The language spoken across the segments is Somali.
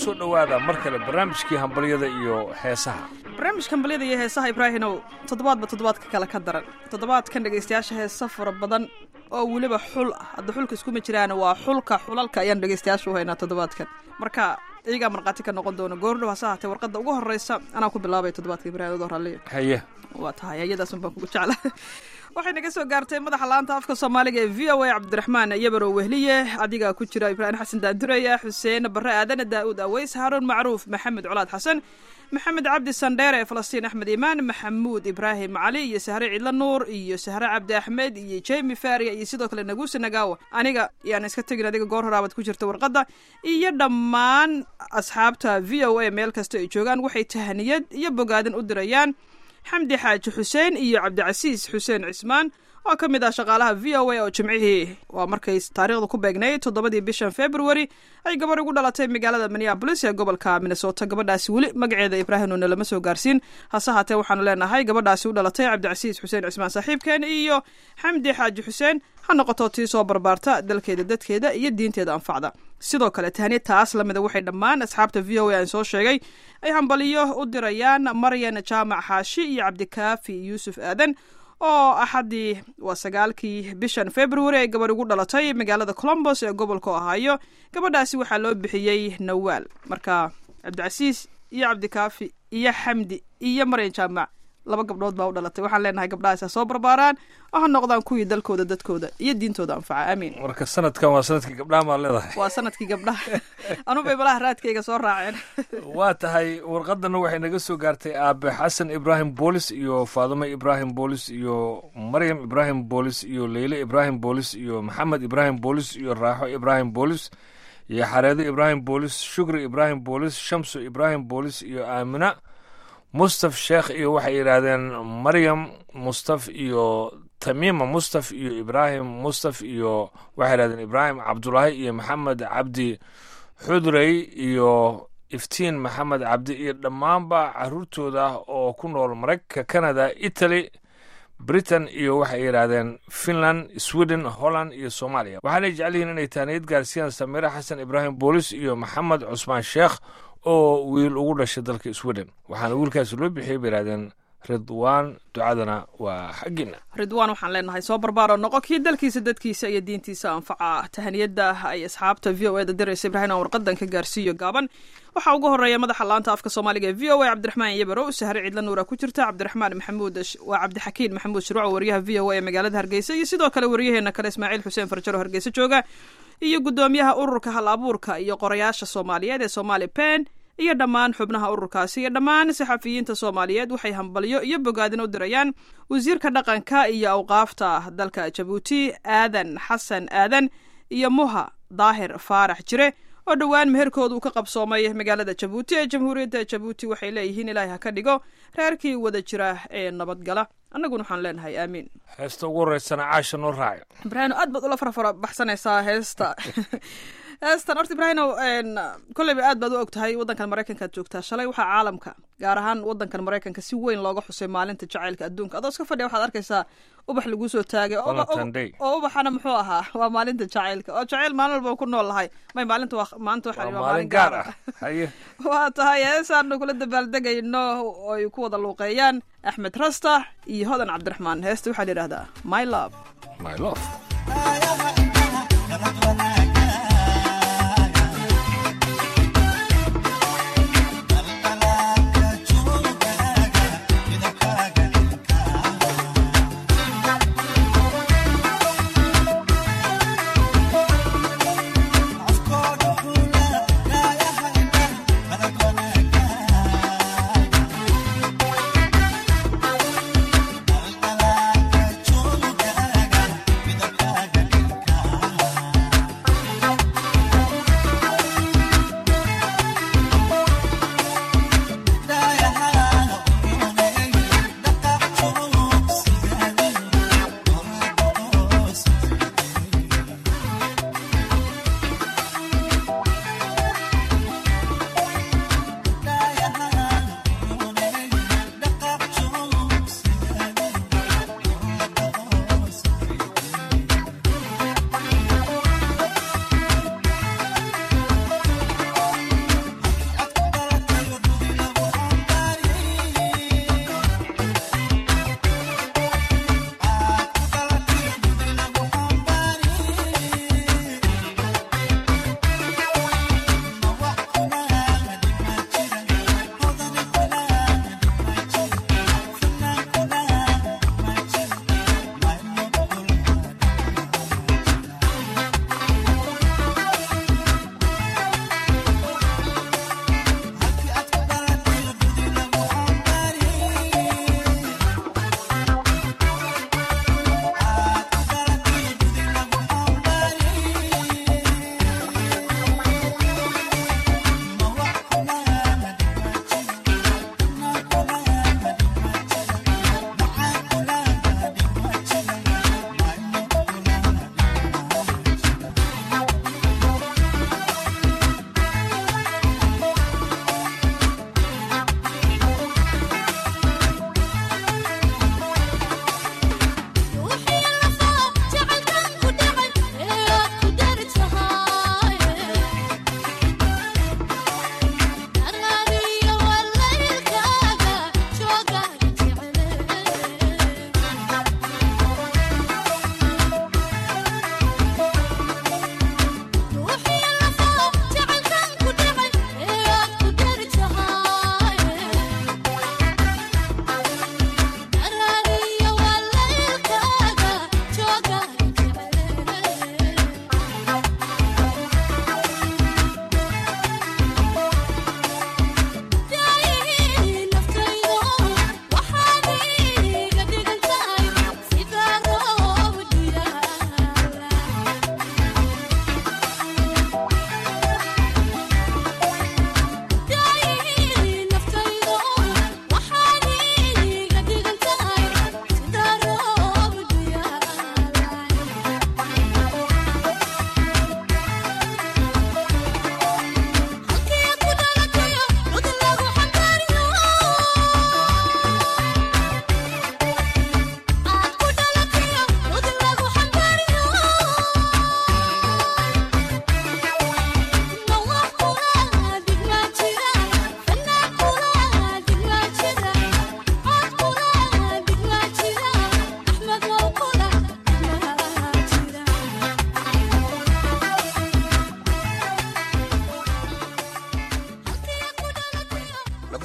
soo dhowaada mar kale barnaamijkii hambalyada iyo heesaha barnaamijka hambalyada iyo heesaha ibraahinow toddobaadba toddobaadka kale ka daran toddobaadkan dhegaystayaasha heesa fara badan oo weliba xul ah hadda xulka iskuma jiraan waa xulka xulalka ayaan dhegaystayaasha u haynaa toddobaadkan marka iyagaa markhaati ka noqon doona goordhow hase haatee warqadda ugu horreysa anaa ku bilaabay toddobaadka ibrahim adoo raalliya haye waa tahay ayadaasun baan kugu jecla waxay naga soo gaartay madaxa laanta afka soomaaliga ee v o a cabdiraxmaan yabarow wehliye adigaa ku jira ibraahim xasan daandureya xuseen bare aadane daa'uud aweys haaruun macruuf maxamed colaad xasan maxamed cabdi sandheere falastiin axmed imaan maxamuud ibraahim cali iyo sahre cidlo nuur iyo sahre cabdi axmed iyo jemi faria iyo sidoo kale naguusi nagaawa aniga yaan iska tegin adiga goor horaabad ku jirta warqadda iyo dhammaan asxaabta v o a meel kasta ay joogaan waxay tahaniyad iyo bogaadin u dirayaan xamdi xaaji xuseen iyo cabdicasiis xuseen cismaan oo ka mid ah shaqaalaha v o a oo jimcihii waa markay taariikhda ku beegnayd toddobadii bishan february ay gabadh ugu dhalatay magaalada minneabolis ee gobolka minnesota gabadhaasi weli magaceeda ibraahimuna lama soo gaarsiin hase haatee waxaanu leenahay gabadhaasi u dhalatay cabdicasiis xuseen cismaan saaxiibkeen iyo xamdi xaaji xuseen ha noqoto tii soo barbaarta dalkeeda dadkeeda iyo diinteeda anfacda sidoo kale tahniya taas lamida waxay dhammaan asxaabta v o a aan soo sheegay ay hambaliyo u dirayaan maryan jaamac xaashi iyo cabdikaafi yuusuf aadan oo axaddii waa sagaalkii bishan february ay gabadh ugu dhalatay magaalada colombos ee gobolka ohaayo gabadhaasi waxaa loo bixiyey nawaal marka cabdicasiis iyo cabdikaafi iyo xamdi iyo maryan jaamac laba gabdhood baa u dhalatay waxaan leenahay gabdhahaas ha soo barbaaraan oo ha noqdaan kuwii dalkooda dadkooda iyo diintooda anfaca aamiin marka sanadkan waa sanadkii gabdhaha maa leedahay waa sanadkii gabdhaha anubay malaha raadkayga soo raaceen waa tahay warqadana waxay naga soo gaartay aabe xasan ibraahim boolis iyo faadimo ibraahim boolis iyo maryam ibraahim boolis iyo leyle ibraahim boolis iyo maxamed ibraahim boolis iyo raaxo ibraahim boolis iyo xareedo ibraahim boolis shukri ibraahim boolis shamsu ibraahim boolis iyo aamina mustaf sheekh iyo waxay yidhaahdeen maryam mustaf iyo tamiima mustaf iyo ibraahim mustaf iyo waxay yidhahdeen ibraahim cabdulaahi iyo maxamed cabdi xudrey iyo iftiin maxamed cabdi iyo dhammaanba caruurtooda oo ku nool maraykanka canada italy britain iyo waxay yidhaahdeen finland sweden holland iyo soomaaliya waxaanay jecel yihiin inay taaniyad gaarsiiyaan samiire xasan ibraahim boolis iyo maxamed cusmaan sheekh oo wiil ugu dhashay dalka sweden waxaana wiilkaasi loo bixiyay bay yidhahdeen ridwaan ducadana waa xaggiina ridwaan waxaan leenahay soo barbaaro noqo kii dalkiisa dadkiisa iyo diintiisa anfaca tahaniyadda ay asxaabta v o e da diraysa ibraahim aan warqadan ka gaarsiiyo gaaban waxaa ugu horeeya madaxa laanta afka soomaaliga ee v o a cabdiraxmaan yabarow sahre cidla nuura ku jirta cabdiraxmaan maxamuud waa cabdixakiin maxamuud shirwaco wariyaha v o a ee magaalada hargeysa iyo sidoo kale waryaheena kale ismaaciil xuseen farjaro hargeysa jooga iyo guddoomiyaha ururka hal abuurka iyo qorayaasha soomaaliyeed ee somaali pen iyo dhammaan xubnaha ururkaasi iyo dhammaan saxafiyiinta soomaaliyeed waxay hambalyo iyo bogaadin u dirayaan wasiirka dhaqanka iyo awqaafta dalka jabuuti aadan xasan aadan iyo muha daahir faarax jire oo dhowaan meherkooda uu ka qabsoomay magaalada jabuuti ee jamhuuriyadda jabuuti waxay leeyihiin ilaahay ha ka dhigo reerkii wada jira ee nabadgala annaguna waxaan leenahay aamiin heesta ugu horeysana caasha noo raaca ibraahino aad baad ula farafara baxsanaysaa heesta heestan horta ibraahino kolleyba aad baad u og tahay waddankan maraykankaad joogtaa shalay waxaa caalamka gaar ahaan waddankan maraykanka si weyn looga xusay maalinta jacaylka adduunka adoo iska fadhiya waxaad arkaysaa ubax laguu soo taagay oo ubaxana muxuu ahaa waa maalinta jacaylka oo jacayl maalin walba ku nool lahay may maalinta maanta waxaa maalin gaar ah waa tahay heesaanu kula dabaaldegayno oy ku wada luuqeeyaan axmed rasta iyo hodan cabdiraxmaan heesta waxaa la yidhahdaa my love my love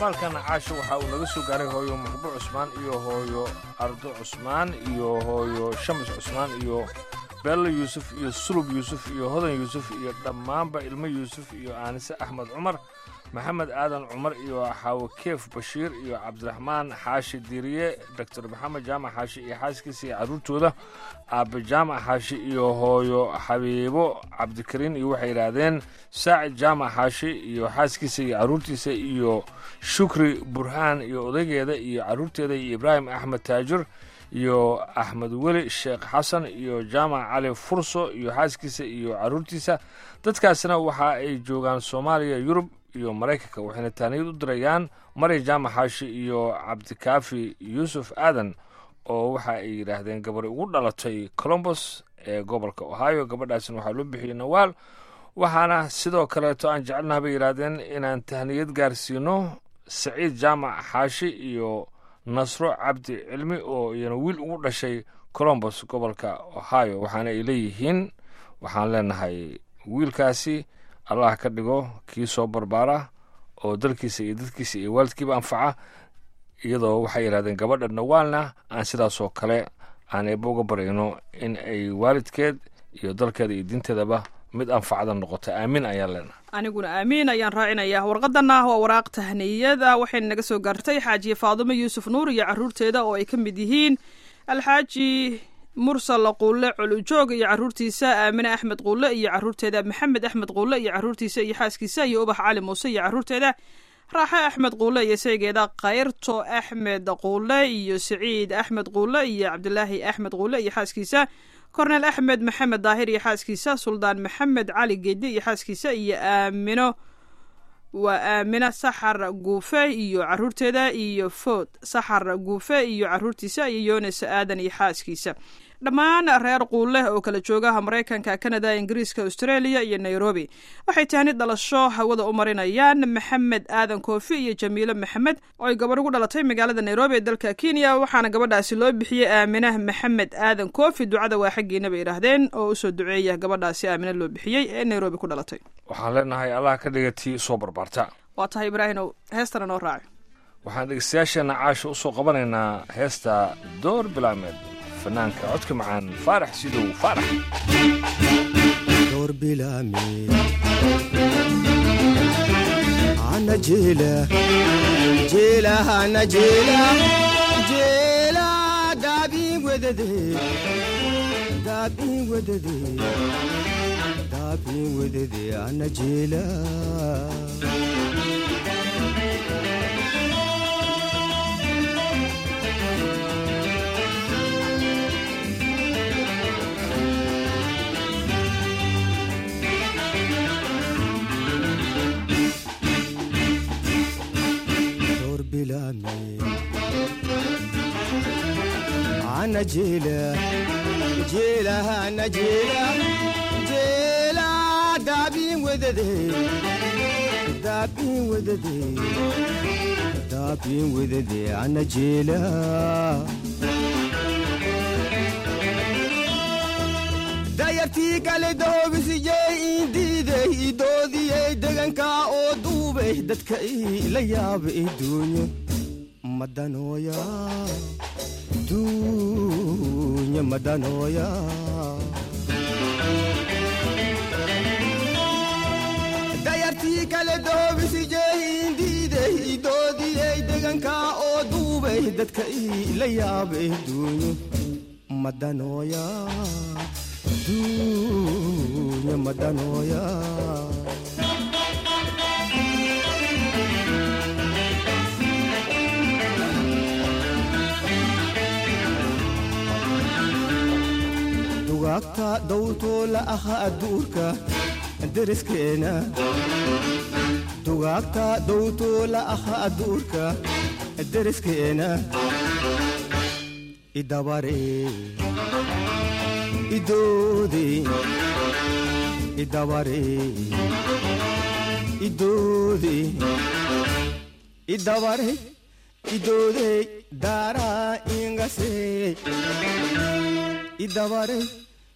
dhambaalkan caasha waxaa uu naga soo gaaray hooyo muxbo cusmaan iyo hooyo ardo cusmaan iyo hooyo shamis cusmaan iyo beello yuusuf iyo sulub yuusuf iyo hodan yuusuf iyo dhammaanba ilmo yuusuf iyo aanise axmed cumar maxamed aadan cumar iyo xaawakeef bashiir iyo cabdiraxmaan xaashi diiriye doctor maxamed jaamac xaashi iyo xaaskiisa iyo carruurtooda aabbe jaamac xaashi iyo hooyo xabiibo cabdikariin iyo waxay yidhaahdeen saacid jaamac xaashi iyo xaaskiisa iyo carruurtiisa iyo shukri burhaan iyo odaygeeda iyo carruurteeda iyo ibraahim axmed taajir iyo axmed weli sheekh xasan iyo jaamac cali furso iyo xaaskiisa iyo carruurtiisa dadkaasna waxa ay joogaan soomaaliya yurub iyo maraykanka waxayna taaniyad u dirayaan mari jaamac xaashi iyo cabdikaafi yuusuf aadan oo waxa ay yidhaahdeen gabar ugu dhalatay colombos ee gobolka ohio gabadhaasina waxaa loo bixiyey nawaal waxaana sidoo kaleeto aan jecelnaha bay yidhaahdeen inaan tahniyad gaarsiino saciid jaamac xaashi iyo nasro cabdi cilmi oo iyana wiil ugu dhashay colombos gobolka ohio waxaana ay leeyihiin waxaan leenahay wiilkaasi allah ka dhigo kii soo barbaara oo dalkiisa iyo dadkiisa iyo waalidkiiba anfaca iyadoo waxay yidhahdeen gabadha nawaalna aan sidaasoo kale aan eeba uga baryayno in ay waalidkeed iyo dalkeeda iyo diinteedaba mid anfacda noqoto aamin ayaan leenahay aniguna aamiin ayaan raacinayaa warqadana waa waraaq tahniyada waxayna naga soo gaartay xaajiye faadumo yuusuf nuur iyo carruurteeda oo ay ka mid yihiin alxaaji mursal quulle colujoog iyo carruurtiisa aamine axmed quulle iyo carruurteeda maxamed axmed quulle iyo carruurtiisa iyo xaaskiisa iyo ubax cali muuse iyo carruurteeda raaxe axmed quulle iyo saygeeda kayrto axmed quulle iyo saciid axmed quulle iyo cabdilaahi axmed quulle iyo xaaskiisa kornel axmed maxamed daahir iyo xaaskiisa suldaan maxamed cali geedi iyo xaaskiisa iyo aamino waa aamina saxar guufe iyo carruurteeda iyo food saxar guufe iyo carruurtiisa iyo yones aadan iyo xaaskiisa dhammaan reer quulleh oo kala joogaha maraykanka kanada ingiriiska australia iyo nairobi waxay tahni dhalasho hawada u marinayaan maxamed aadan koofi iyo jamiilo maxamed oo ay gabadh ugu dhalatay magaalada nairobi ee dalka kenya waxaana gabadhaasi loo bixiyey aaminah maxamed aadan koofi ducada waa xaggiina bay idhaahdeen oo usoo duceeya gabadhaasi aamina loo bixiyey ee nairobi ku dhalatay waxaan leenahay allah ka dhiga tii soo barbaarta waa tahay ibraahinow heestana noo raaci waxaan dhegeystayaasheenna caasha u soo qabanaynaa heesta door bilaameed fanaanka codka macaan faarax sidow faarax door bilaame ana jeela jeela ana jeela jeela daabii wedade daabii wedade daabii wedade ana jeela ana jeela jeela ana jeela jeela daabii wedade daabii wedade daabii wedade ana jeela dayartii kale dahoobisijey iindiiday idoodiyey degankaa oo duubay dadka ila yaaba iduunyo madanooya dunya madanooya dayartii kale doobisijey iindiiday idoodiyey degankaa oo duubay dadka ila yaaba iduunyo madanooya dunya madanooya dugaagta dawtoo la aha adduurka deriskeena dugaagta dawtoo la aha adduurka deriskeena idabare idoode idabare idoode idabare idoode daaraa ingase idabare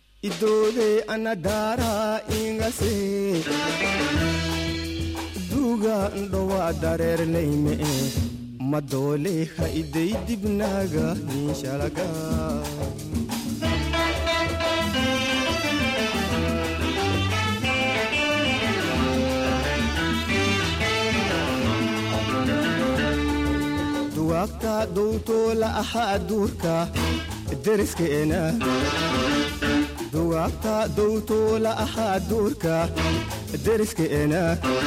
idoode ana daaraa ingase duuga ndhowa dareerlayme madoole ha iday dibnaaga inshalaga duwaagta dowtoola ahaa duurka deriskeena duwaagta dowtoola ahaa duurka deriskeena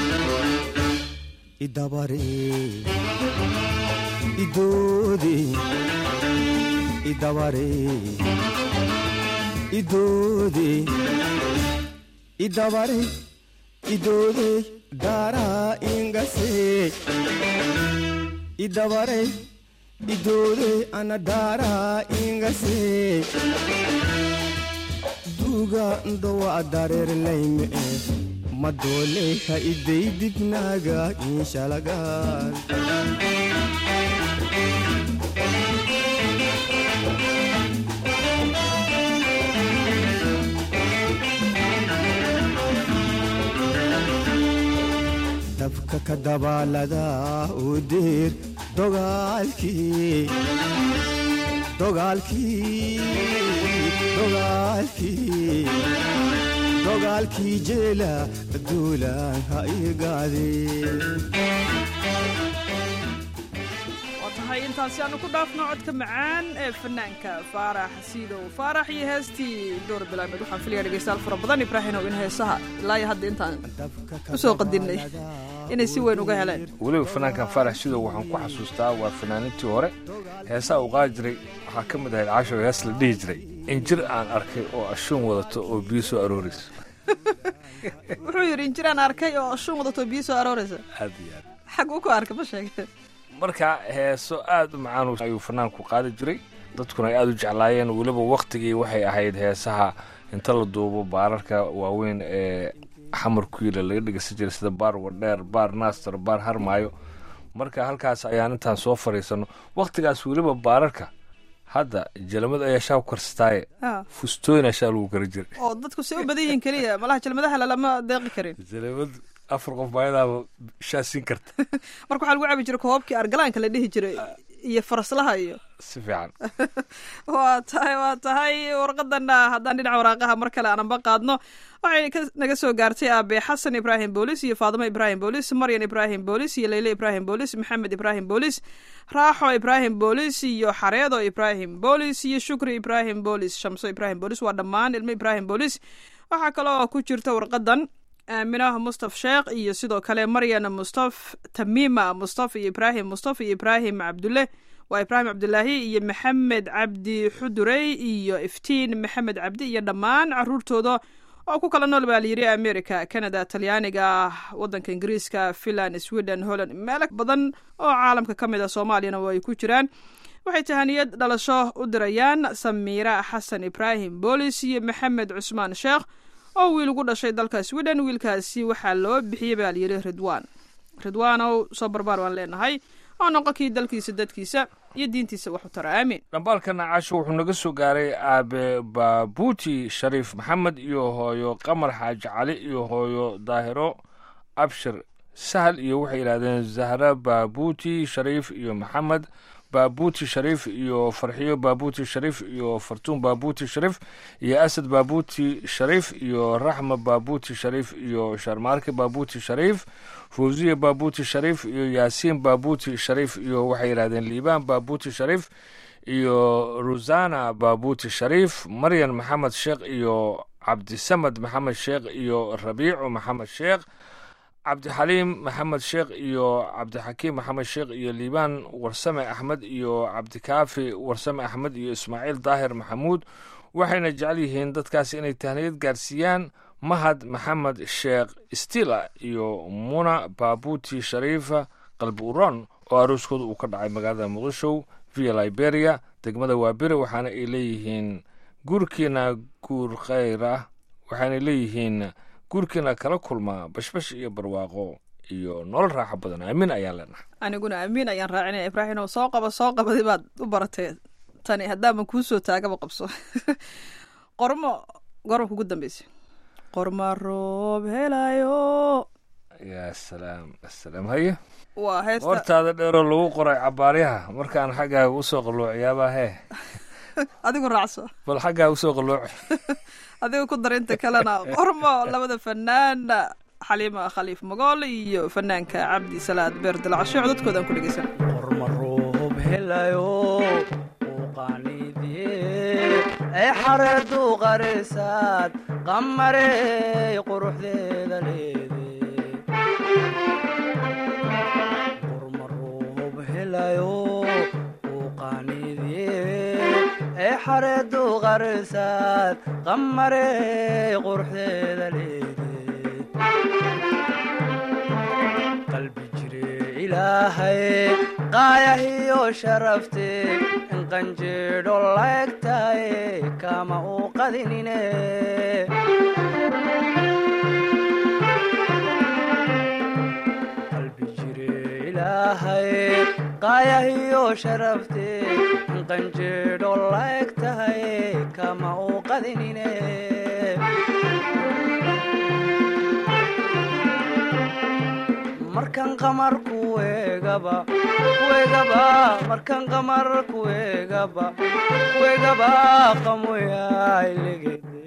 idabare idoode idabare idoode idabare idoode daaraa ingase idabare idoode ana daaraa ingase duuga ndhowa dareerlayme madoole ha iday dibnaaga inshalagaan dabka ka dabaalada u diir dogaalkii dogaalkii dogaalkii dogaalkii jeela duulaan ha igaadeen waa tahay intaasi aanu ku dhaafno codka macaan ee fanaanka faarax siidow faarax iyo heestii door bilaameed waxaan filaya dhegeystayaal fara badan ibraahinow in heesaha ilaa iyo hadda intaan usoo qadinnay inay si weyn uga heleen weliba fanaankan faarax sidow waxaan ku xasuustaa waa fanaanintii hore heesaa uu qaadi jiray waxaa ka mid ahayd casho hees la dhihi jiray in jir aan arkay oo ashuun wadato oo biyo soo aroorayso wuxuu yidhi injiraan arkay oo ashuun wadato biyo soo arooraysa aad iyo aad xaguu ku arkay ma sheege marka heeso aad u macaan ayuu fanaanku qaadi jiray dadkuna ay aad u jeclaayeen weliba waktigii waxay ahayd heesaha inta la duubo baararka waaweyn ee xamar kuyiila laga dhegeysan jiray sida baar wadheer baar naaster baar harmaayo marka halkaas ayaan intaan soo fadhiisano waktigaas weliba baararka hadda jalamad ayaa shaa ku karsataaye Ah. fustooyna shaa lagu kari jiray oo dadku say u badan yihiin keliya malaha jalmadaha lalama deeqi karin jalamad afar qof baayadaaba shaa siin karta marka waxaa lagu cabi jiray koobabkii argalaanka la dhihi jiray iyo faraslaha iyo si fiican waa tahay waa tahay warqadana haddaan dhinaca waraaqaha mar kale aananba qaadno waxay ka- naga soo gaartay aabe xasan ibraahim boolis iyo faadimo ibraahim boolis maryan ibraahim boolis iyo leyle ibraahim boolis maxamed ibraahim boolis raaxo ibraahim boolis iyo xareedo ibraahim boolis iyo shukri ibraahim boolis shamso ibraahim boolis waa dhammaan ilmo ibraahim boolis waxaa kaloo ku jirta warqadan aaminah mustaf sheekh iyo sidoo kale maryan mustaf tamiima mustaf iyo ibraahim mustaf iyo ibraahim cabdulle waa ibraahim cabdulaahi iyo maxamed cabdi xudurey iyo iftiin maxamed cabdi iyo dhammaan caruurtooda oo ku kala nool baa layidhi america canada talyaaniga wadanka ingiriiska finland sweden holland meelo badan oo caalamka ka mid a soomaaliyana way ku jiraan waxay tahaniyad dhalasho u dirayaan samiira xasan ibraahim boolis iyo maxamed cusmaan sheekh oo wiil ugu dhashay dalka sweden wiilkaasi waxaa loo bixiyey baa layidhi ridwaan ridwaanow soo barbaar waan leenahay oo noqon kii dalkiisa dadkiisa iyo diintiisa wax u tara aamin dhambaalkana caasho wuxuu naga soo gaaray aabe baabuuti shariif maxamed iyo hooyo qamar xaaji cali iyo hooyo daahiro abshir sahal iyo waxay yidhahdeen zahra baabuuti shariif iyo maxamed baabuuti shariif iyo farxiyo baabuuti shariif iyo fartuun baabuuti shariif iyo asad baabuuti shariif iyo raxma baabuuti shariif iyo sharmaarke baabuuti shariif fawziya baabuuti shariif iyo yaasiin baabuuti shariif iyo waxay yidhahdeen liibaan baabuuti shariif iyo rusana baabuuti shariif maryan maxamed sheekh iyo cabdisamad maxamed sheekh iyo rabiicu maxamed sheekh cabdixaliim maxamed sheekh iyo cabdixakiim maxamed sheekh iyo liibaan warsame axmed iyo cabdikaafi warsame axmed iyo ismaaciil daahir maxamuud waxayna jecel yihiin dadkaas inay tahniyad gaarsiiyaan mahad maxamed sheekh stila iyo muna baabuuti shariifa qalbi uron oo arooskooda uu ka dhacay magaalada muqdisho via liberia degmada waabire waxaana ay leeyihiin guurkiina guur khayr ah waxaana leeyihiin guurkiina kala kulmaa bashbash iyo barwaaqo iyo nolol raaxo badan aamin ayaan leenahay aniguna amiin ayaan raacinaya ibraahim oo soo qaba soo qabadi baad u baratay tani haddaaban kuu soo taagaba qabso qormo goorma kugu dambeysay qorma roob helayo yaa salaam asalaam haye waa heesta hortaada dheeroo lagu qoray cabaaryaha markaan xaggaaga usoo qalluuciyaabaa hee adigu raacso bal xaggaaga usoo qalluuci adiga ku dar inta kalena qormo labada fanaan xaliima khaliif magool iyo fanaanka cabdi salaad beer dilacasho codadkoodan ku dhegeysan qormaroob helayo uu qaaniidye ay xareedu qarisaad qamarey quruxdeeda leede qormaroob helayo uu qaaniidye ay xareedu qarisaad qamarey quruxdeeda leede qalbi jire ilaahay qaayahiyo sharafte in qanjeedho laegtaye kama uu qadinine qalbi jire ilaahay qaayahiyo sharafte in qanjeedho laegtaye kama uu qadinine markan qamar kuegaba kuegaba markan qamar kuegaba kuegaba qamoyailegede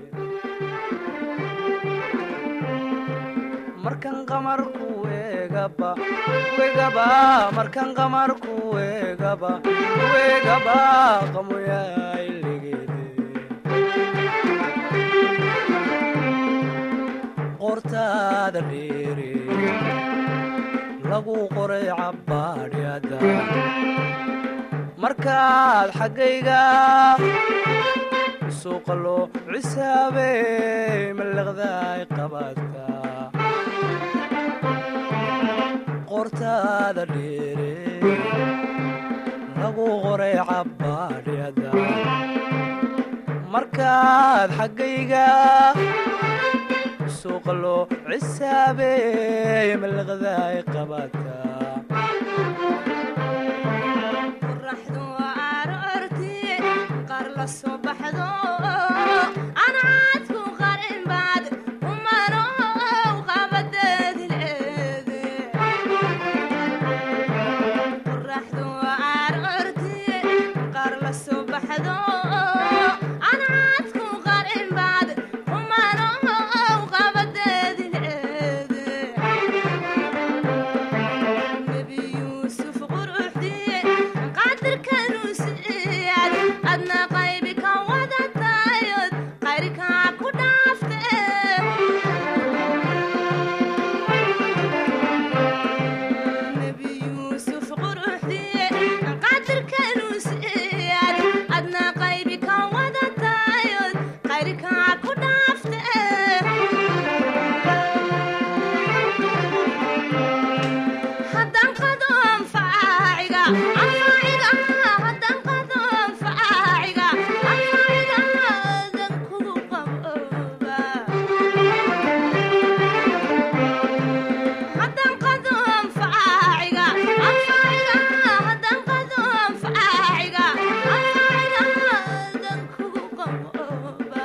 markan qamar kuegaba kuegaba markan qamar kuegaba kuegaba qamoyailegede qortaada dheere lagu qoray cabbaadhyada markaad xaggayga suuqalo cisaabey mallaqdaay qabaadka qortaada dheere lagu qoray cabbaadhyada markaad xaggayga suuqalo cisaabey mallaqdaay qabaadka qoraxdu aroorti qaar la soo baxdo anaadku qarin baad umano qabadeedi leede qoraxdu aroorti qaar la soo baxdo anaadku qarin baad umano qabadeedi leede nebi yuusuf quruxdiye qadirkanu siiyad adna qaybi ka wadatayod qayrkaa ku dhaafte nebi yuusuf quruxdiye qadirkanu siiyad adna qaybi ka wadatayod qayrkaa ku dhaafte haddaan qado anfaaciga anfaaciga haddaan qado anfaaciga anfaaciga dan kugu qabooba haddaan qado anfaaciga anfaaciga haddaan qado anfaaciga anfaaciga dan kugu qabooba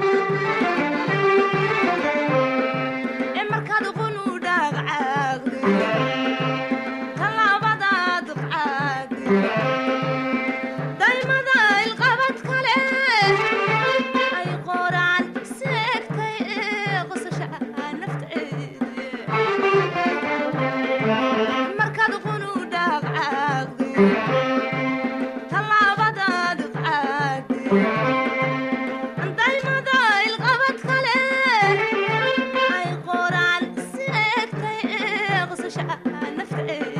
ee markaad qunu dhaagcaagde talaabadaad qaade daymada ilqabad kale ay qoraan seegtay ee qosasha nafteede markaad qunu dhaagcaagde talaabadaad qaade daymada ilqabad kale ay qoraan seegtay ee qosasha nafteede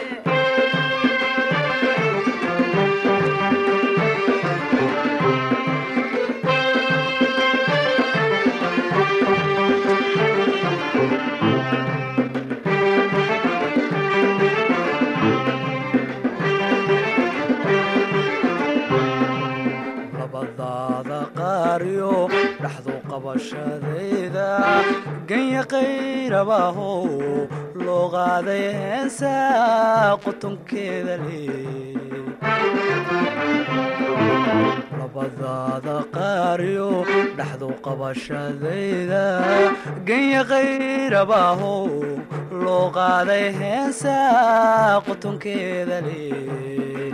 labadaada qaariyo dhaxdu qabashadayda ganya qayrabaho loo qaaday heensa qotonkeeda leh labadaada qaariyo dhaxdu qabashadayda genya qayrabaahow loo qaaday heensa qotonkeeda leh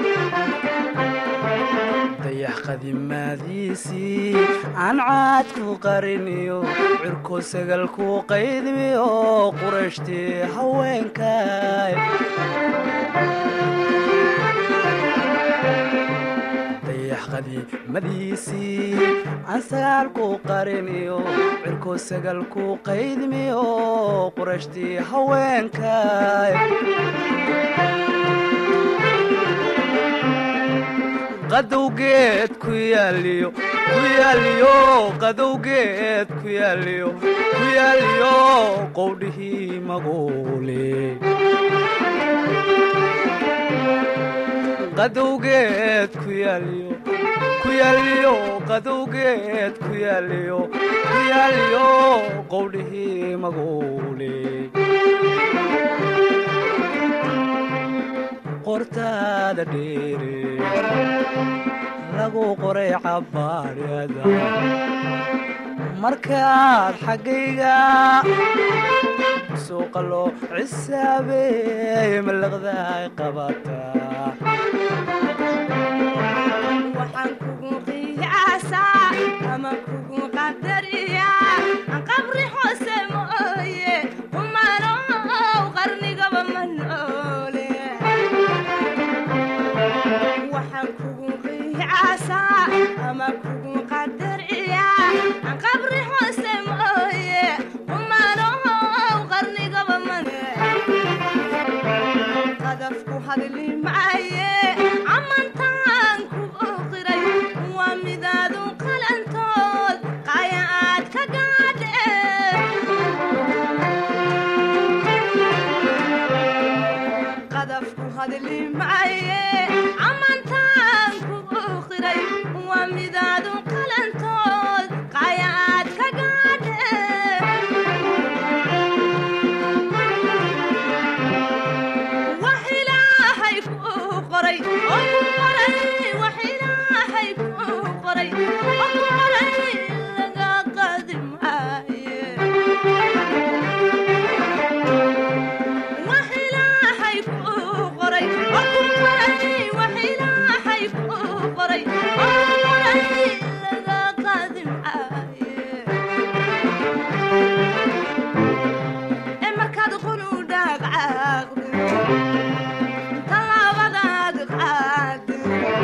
dayax qadimaadiisii aan caad ku qariniyo cirko sagal ku qaydmiyo qurashtii haweenkay dayax qadimadiisii aan sagaal ku qariniyo cirko sagal ku qaydmiyo qurashtii haweenkay qadowgeed ku yaaliyo ku yaaliyo qadowgeed ku yaaliyo ku yaaliyo qowdhihii maguule qadowgeed ku yaaliyo ku yaaliyo qadowgeed ku yaaliyo ku yaaliyo qowdhihii maguule qortaada dheere lagu qoray cabbaadhada markaad xaggayga suuqa loo cisaabeey mallaqdaay qabataa waxaan kugu qiyaasaa ama kugu qadariyaa qabri hoose mooye kumanow qarnigaba ma noole waxaan kugu qiyaasaa ama kugu qadariyaa qabri hoose mooye kumanow qarnigaba ma qadafku hadli maaye amantaan ku qiray waa midaadu qalantood qaya aad ka gaadhe qadafku hadli maaye amantaan ku qiray waa midaadu qalantood qaya aad ka gaadhe wax ilaahay kuu qoray oo ku qoray wax ilaahay kuu qoray oo ku qoray laga qaadi maaye wax ilaahay kuu qoray oo ku qoray wax ilaahay kuu qoray oo ku qoray laga qaadi maaye ee markaad qunu dhaagcaaqdo tallaabadaad qaado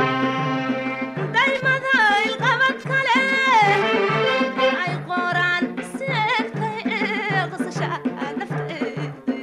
daymada ilqabad kale ay qoraan seegtay ee qasasha nafteeda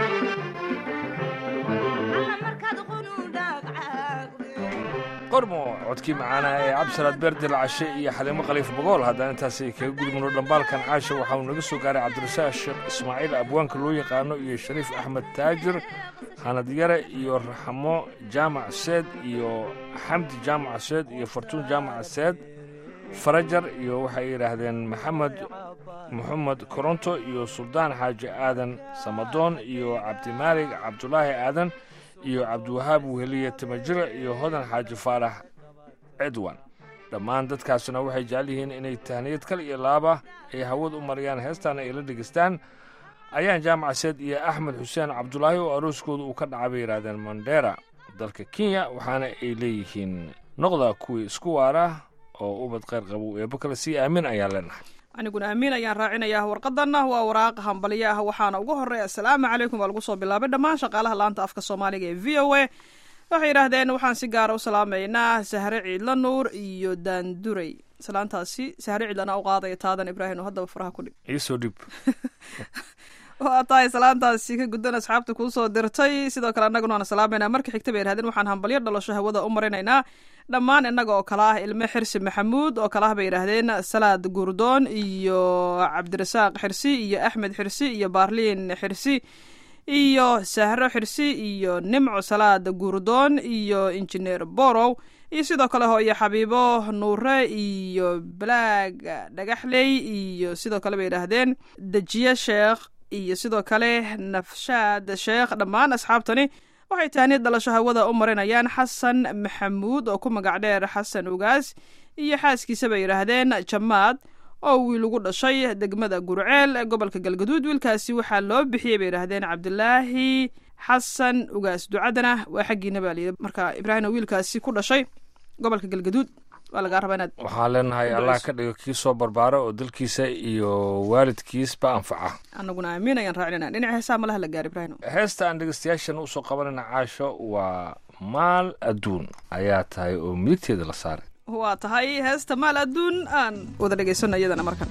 alla markaad qunu dhaagcaaqdo qormo codkii macaana ee cabdisalaad beerdel cashe iyo xaliimo khaliif bogool haddaan intaasi kaga gudubno dhambaalkan caasha waxaa uu naga soo gaaray cabdirasaaq sheekh ismaaciil abwaanka loo yaqaano iyo shariif axmed taajir hanad yare iyo raxmo jaamac seed iyo xamdi jaamac seed iyo fartuun jaamac seed farajar iyo waxay yidhaahdeen maxamed moxamed koronto iyo suldaan xaaji aadan samadoon iyo cabdimaalig cabdulaahi aadan iyo cabdiwahaab weheliye timajire iyo hodan xaaji faarax cidwan dhammaan dadkaasuna waxay jecel yihiin inay tahniyad kal iyo laaba ay hawad u mariyaan heestaana ay la dhegaystaan ayaan jaamac seed iyo axmed xuseen cabdulaahi oo arooskooda uu ka dhacay bay yidhaahdeen mandera dalka kenya waxaana ay leeyihiin noqda kuwii isku waara oo ubad khayr qabow eebbo kale sii aamin ayaan leenahay aniguna amiin ayaan raacinayaa warqadanna waa waraaq hambalyo ah waxaana ugu horreeya asalaamu calaykum baa lagu soo bilaabay dhammaan shaqaalaha laanta afka soomaaliga ee v o a waxay yidhaahdeen waxaan si gaara u salaamaynaa sahre ciidla nuur iyo daanduray salaantaasi sahre ciidlana u qaadaya taadan ibraahim oo haddaba faraha ku dhig iisoo dhib waa tahay salaantaasi ka guddan asxaabta kuu soo dirtay sidoo kale annaguna waan salaamaynaa marka xigta bay yidhahdeen waxaan hambalyo dhalasho hawada u marinaynaa dhammaan innaga oo kale ah ilme xirsi maxamuud oo kale ah bay yidhaahdeen salaad gurdoon iyo cabdirasaaq xirsi iyo axmed xirsi iyo baarliin xirsi iyo sahro xirsi iyo nimco salaad gurdoon iyo injineer borow iyo sidoo kale hooyo xabiibo nuure iyo balaag dhagaxley iyo sidoo kale bay yidhaahdeen dejiye sheekh iyo sidoo kale nafshaad sheekh dhammaan asxaabtani waxay tahniyad dhalasho hawada u marinayaan xasan maxamuud oo ku magac dheer xasan ugaas iyo xaaskiisa bay yidhaahdeen jamaad oo wiil ugu dhashay degmada gurceel ee gobolka galgaduud wiilkaasi waxaa loo bixiyey bay yidhaahdeen cabdilaahi xasan ugaas ducadana waa xaggiina baa layidhi marka ibraahim oo wiilkaasi ku dhashay gobolka galgaduud waa lagaa rabaa inaad waxaan leenahay allah ka dhigo kii soo barbaara oo dalkiisa iyo waalidkiisba anfaca anaguna aamin ayaan raacinana dhinaca heesaa malaha la gaar ibraahim heesta aan dhegeystayaashan usoo qabanayna caasho waa maal adduun ayaa tahay oo midigteeda la saaray waa tahay heesta maal adduun aan wada dhegaysano iyadana markan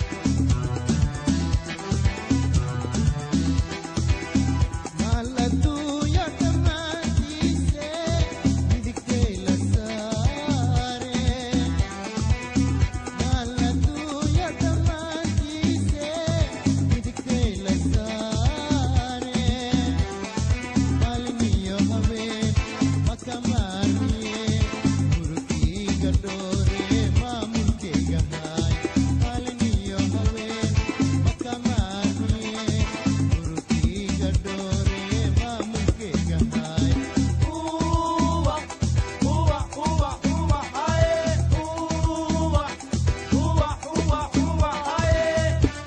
maal adduunya dhammaantiise midigtay la saare maal adduunya dhammaantiise midigtay la saare maalin iyo habeen maka maarmiye gurigayga dhoore maamulkayga haay maalin iyo habeen maka maarmiye gurigayga dhoore maamulkayga haay uwa uwa uwa uwa haye uwa uwa uwa uwa haye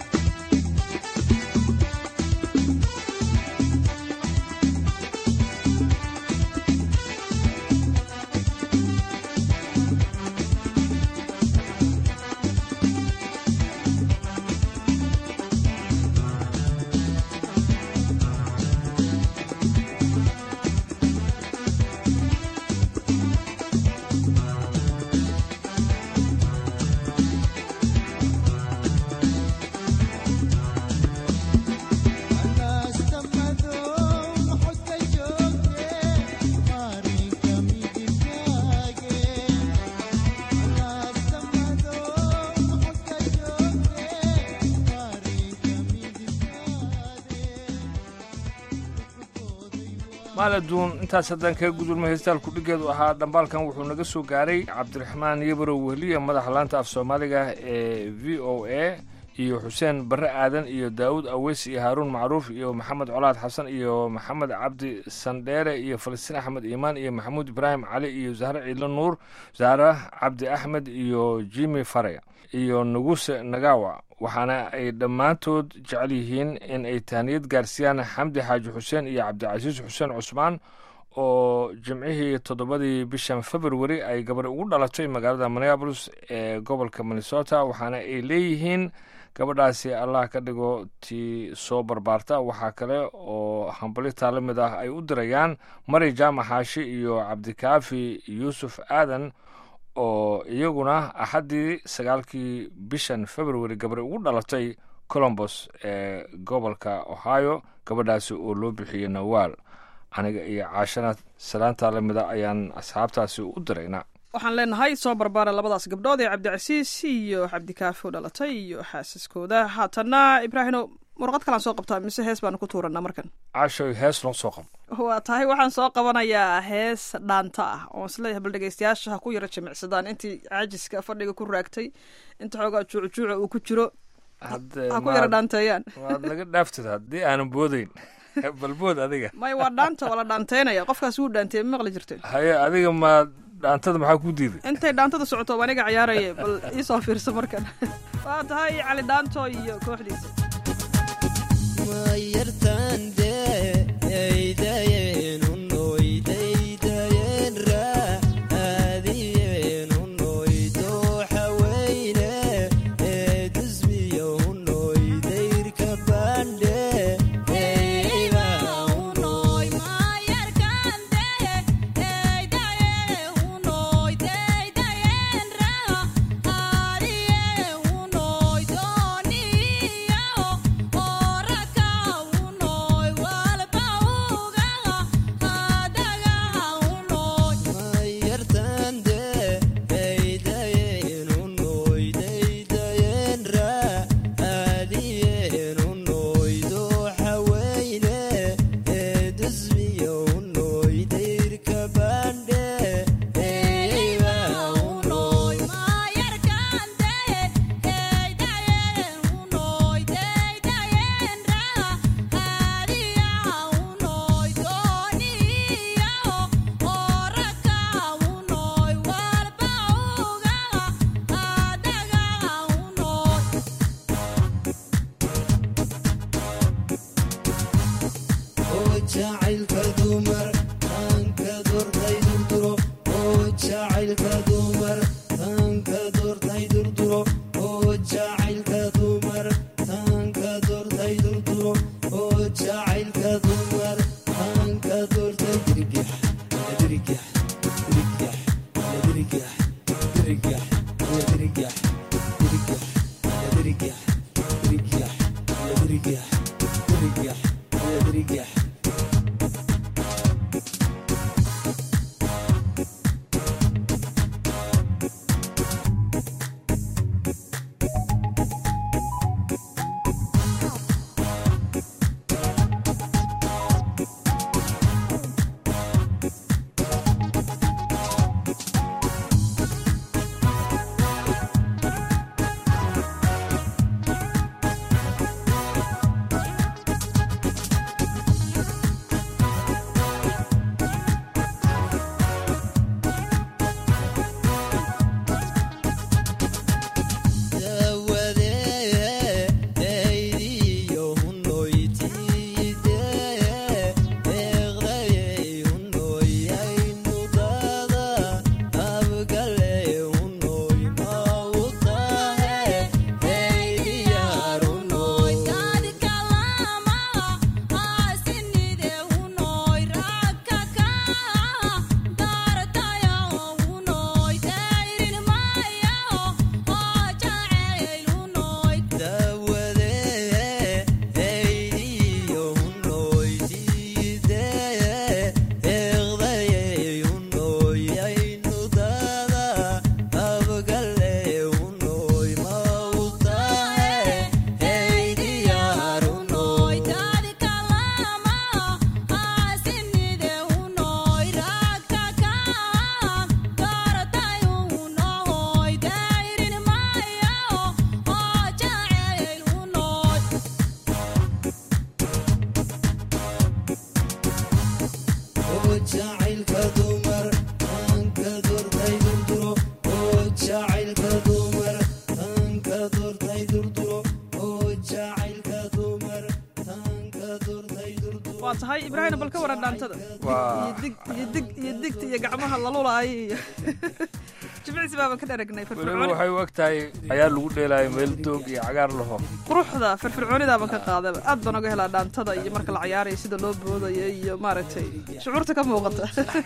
maal adduun intaas haddaan kaga gudulmo heestaalku dhigeedu ahaa dhambaalkan wuxuu naga soo gaaray cabdiraxmaan yabarow wehliya madaxa laanta af soomaaliga ee v o a iyo xuseen barre aadan iyo daawud aweys iyo haaruun macruuf iyo maxamed colaad xasan iyo maxamed cabdi sandheere iyo falastiin axmed iimaan iyo maxamuud ibraahim cali iyo zahre ciidlo nuur zahre cabdi axmed iyo jimi fare iyo nuguse nagawa waxaana ay dhammaantood jecel yihiin in ay tahniyad gaarsiiyaan xamdi xaaji xuseen iyo cabdicasiis xuseen cusmaan oo jimcihii toddobadii bishan februari ay gabar ugu dhalatay magaalada minneabolis ee gobolka minnesota waxaana ay leeyihiin gabadhaasi allah ka dhigo tii soo barbaarta waxaa kale oo hambalitaa la mid ah ay u dirayaan mari jaamac xaashi iyo cabdikaafi yuusuf aadan oo iyaguna axaddii sagaalkii bishan februari gabar ugu dhalatay colombos ee gobolka ohio gabadhaasi oo loo bixiyey nawaal aniga iyo caashana salaantaa la mida ayaan asxaabtaasi u dirayna waxaan leenahay soo barbaara labadaas gabdhood ee cabdicasiis iyo cabdikaafi u dhalatay iyo xaasaskooda haatanna ibraahino warqad kalaan soo qabtaa mise hees baanu ku tuuranaa markan caashoy hees noo soo qabo waa tahay waxaan soo qabanayaa hees dhaanta ah oon isleeyahay bal dhegeystayaasha ha ku yaro jimicsadaan intii caajiska fadhiga ku raagtay inta xoogaa juucjuuca uu ku jiro Hadde ha ku yaro maad- dhaanteeyaan waad naga dhaaftid haddii aanan boodayn balbood adiga may waa dhaanta waa la dhaanteynaya qofkaas wuu dhaanteeye ma maqli jirteen haye adiga ma dhaantada maxaa ku diiday intay dhaantada socoto waa aniga ciyaaraya bal iisoo fiirsa markan waa tahay cali dhaanto iyo kooxdiisa Ora ka unoy wa jacaylka dumar tanka doortay durduro oo jacaylka dumar tanka doortay durduro oo jacaylka dumar tanka doortay durduro waa tahay ibraahim bal ka waran dhaantada Waa- iyo dig iyo dig iyo digta iyo gacmaha lalulaaya iyo jimicsi baaba ka dharagnay weliba firfircooni waxay u eg tahay ayaa lagu dheelaayo meel doog iyo cagaar laho quruxda firfircoonidaaban ka qaadaba aad baan oga helaa dhaantada iyo marka la cayaarayo sida loo boodayo iyo maaragtay shucuurta ka muuqata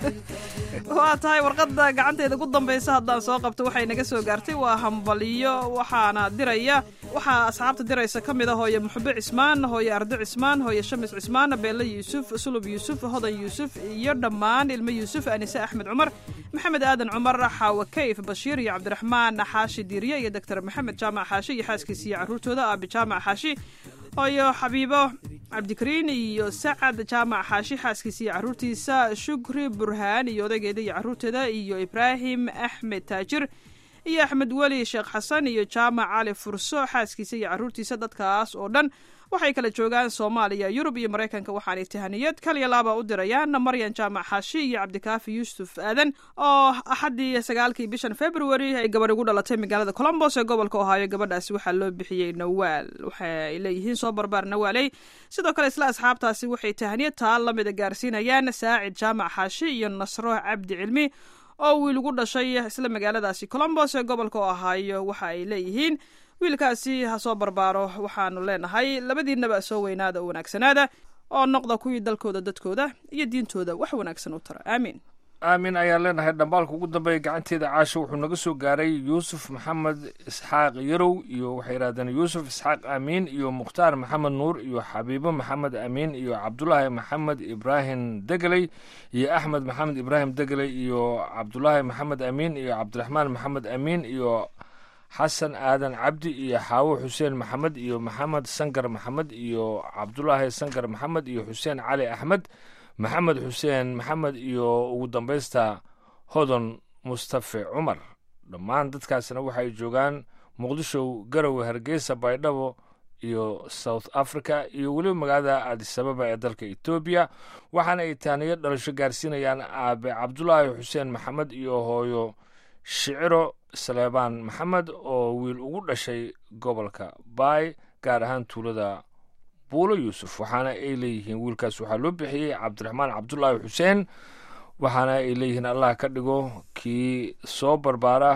waa tahay warqadda gacanteeda ugu dambaysa haddaan soo qabto waxay naga soo gaartay waa hambaliyo waxaana diraya waxaa asxaabta diraysa ka mid a hooye muxube cismaan hooye ardo cismaan hooye shamis cismaan beelle yuusuf sulub yuusuf hodan yuusuf iyo dhammaan ilmo yuusuf anise axmed cumar maxamed aadan cumar xaawa kayf bashiir iyo cabdiraxmaan xaashi diiriye iyo doctor maxamed jaamac xaashi iyo xaaskiisa iyo caruurtooda aabi jaamac xaashi hooyo xabiibo cabdikariin iyo sacad jaamac xaashi xaaskiisa iyo caruurtiisa shukri burhaan iyo odaygeeda iyo caruurteeda iyo ibraahim axmed taajir iyo axmed weli sheekh xasan iyo jaamac cali furso xaaskiisa iyo caruurtiisa dadkaas oo dhan waxay kala joogaan soomaaliya yurub iyo maraykanka waxaanay tahaniyad kaliya laaba u dirayaan maryan jaamac xaashi iyo cabdikaafi yuusuf aadan oo axaddii sagaalkii bishan february ay gabadh ugu dhalatay magaalada colombos ee gobolka ohaayo gabadhaasi waxaa loo bixiyey nawaal waxay leeyihiin soo barbaar nawaaley sidoo kale isla asxaabtaasi waxay tahaniyad taa lamida gaarsiinayaan saacid jaamac xaashi iyo nasro cabdi cilmi oo wiil ugu dhashay isla magaaladaasi colombos ee gobolka ohaayo waxa ay leeyihiin wiilkaasi ha soo barbaaro waxaanu leenahay labadiinaba soo weynaada oo wanaagsanaada oo noqda kuwii dalkooda dadkooda iyo diintooda wax wanaagsan u tara aamiin aamin ayaan leenahay dhambaalka ugu dambeeya gacanteeda caasha wuxuu naga soo gaaray yuusuf maxamed isxaaq yarow iyo waxay yidhahdeen yuusuf isxaaq amiin iyo mukhtaar maxamed nuur iyo xabiibo maxamed amiin iyo cabdulaahi maxamed ibraahim degeley iyo axmed maxamed ibraahim degeley iyo cabdulaahi maxamed amiin iyo cabdiraxmaan maxamed amiin iyo xasan aadan cabdi iyo xaawo xuseen maxamed iyo maxamed sankar maxamed iyo cabdulaahi sankar maxamed iyo xuseen cali axmed maxamed xuseen maxamed iyo ugu dambaysta hodon mustafe cumar dhammaan dadkaasna waxay joogaan muqdisho garowe hargeysa baydhabo iyo south africa iyo weliba magaalada adisababa ee dalka etoobiya waxaana ay taaniyo dhalasho gaarsiinayaan aabe cabdulaahi xuseen maxamed iyo hooyo shiciro saleebaan maxamed oo wiil ugu dhashay gobolka baay gaar ahaan tuulada buulo yuusuf waxaana ay leeyihiin wiilkaas waxaa loo bixiyey cabdiraxmaan cabdulaahi xuseen waxaana ay leeyihiin allah ka dhigo kii soo barbaara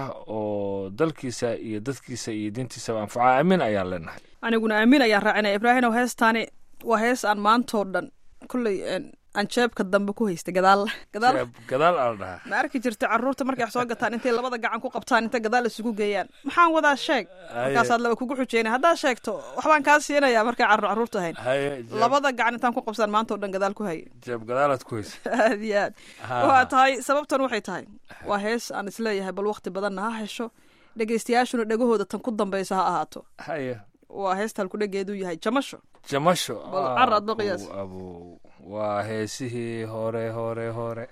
oo dalkiisa iyo dadkiisa iyo diintiisaba anfaca aamin ayaan leenahay aniguna aamin ayaan raacinaya ibraahimow heestaani waa hees aan maantoo dhan kolley aan jeebka dambe ku haysta gadaal gadaal Jeeb gadaal aa la dhahaa ma arki jirta carruurta markay wax soo gataan intay labada gacan ku qabtaan inta gadaal isugu geeyaan maxaan wadaa sheeg markaasaad laba kugu xujeyna haddaad sheegto waxbaan kaa siinayaa markay carruur carruurta ahayn haye jeeb- labada gacan intaan ku qabsaan maanta oo dhan gadaal ku hayay jeeb gadaalaad ku haysa aad iyo aad waa tahay sababtan waxay tahay waa hees aan isleeyahay bal waqti badanna ha hesho dhegaystayaashuna dhegahooda tan ku dambaysa ha ahaato haye waa heesta halkudhegeedu yahay jamasho jamasho Bal ah, carad ba qiyaas. abow, abow. waa heesihii hore hore hore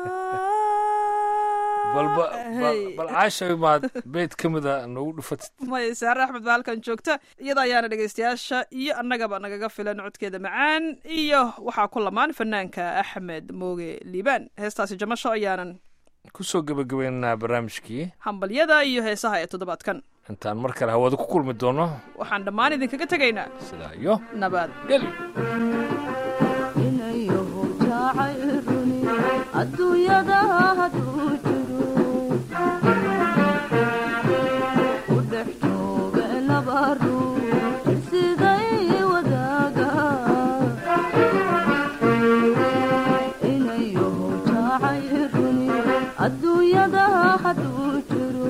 balba bal Hey. bal caashay maad beyd ka mida noogu dhufatid maya saare axmed baa halkan joogta iyada ayaana dhegaystayaasha iyo annagaba nagaga filan codkeeda macaan iyo waxaa ku lamaan fanaanka axmed mooge liibaan heestaasi jamasho ayaanan kusoo gebagabaynaynaa barnaamijkii hambalyada iyo heesaha ee toddobaadkan intaan mar kale hawada ku kulmi doono waxaan dhammaan idinkaga tegaynaa sidaa iyo nabad geli inayahu jacayruni adduunyada hadduu jiro u dhex jooga laba ruux siday wadaaga inayahu jacayruni adduunyada hadduu jiro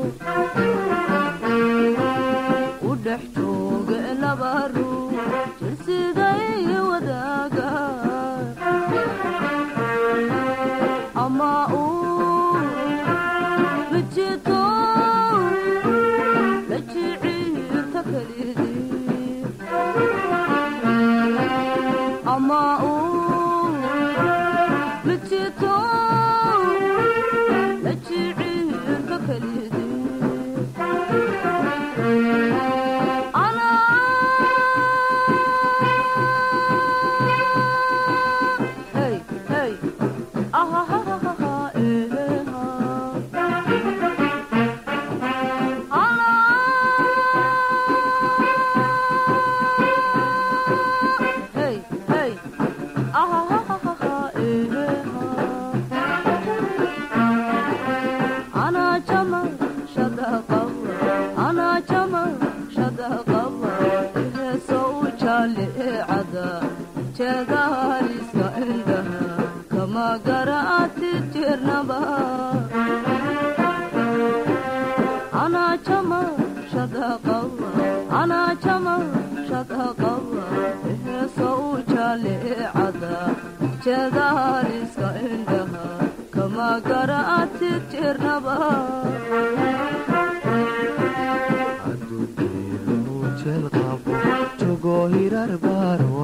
u dhex jooga laba ruux siday wadaaga ama uu mijito la jiciirta kelidii ama uu mijito la jiciirta kelidii Hey, hey. jogo hirar baaro